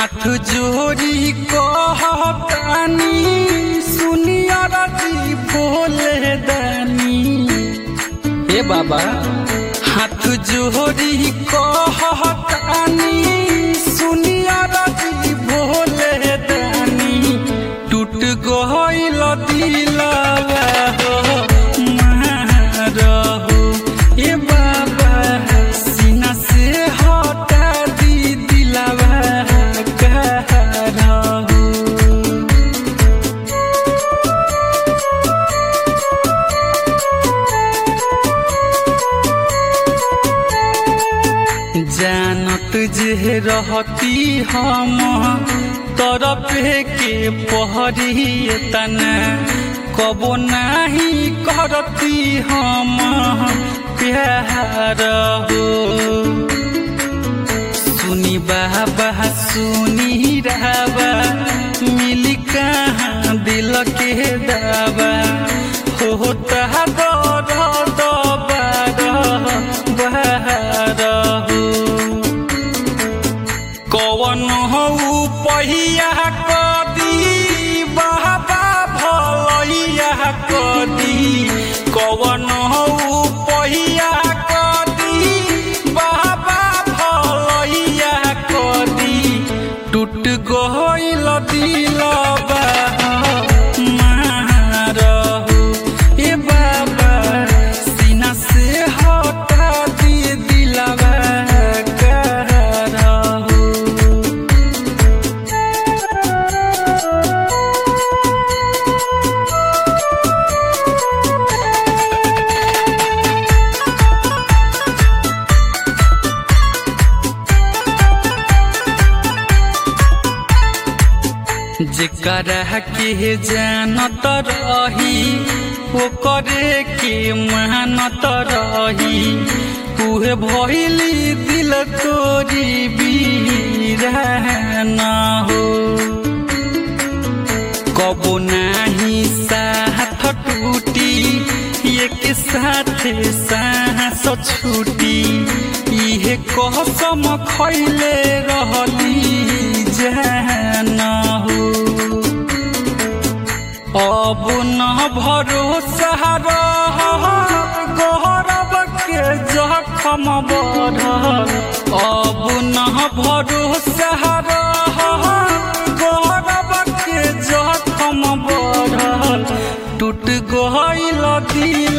हाथ जोड़ी कहतानी सुनिया रजी बोले दानी हे बाबा हाथ जोड़ी कहतानी सुनिया रजी बोले दानी टूट गइल दिलवा हो मारहो ए बाबा सीना से हटा दी दिलवा करहो जानत जे रहती हम तरफे के पहरी तना कबो नहीं करती हम प्यार हो सुनी बाबा सुनी राबा मिली कहाँ दिल के दावा होता दर्द बार बार हो कवन हो पहिया कदी बाबा भलैया कदी कवन हो पहिया कदी बाबा भलैया कदी टूट गइल दिलबा मारहो ए बाबा सीना से हटा दी दिलबा करहो जेकरा के जानत रही ओकरे के मानत रही उहे भइली दिल तोरी बीरान हो कबो नाही साथ टूटी एक साथ सांस छूटी इहे कसम खैले रहली जान हो अब न भरोसा रह गौरव के जखम बढ़ल अब न भरोसा रह गौरव के जखम बढ़ल टूट गइल दिल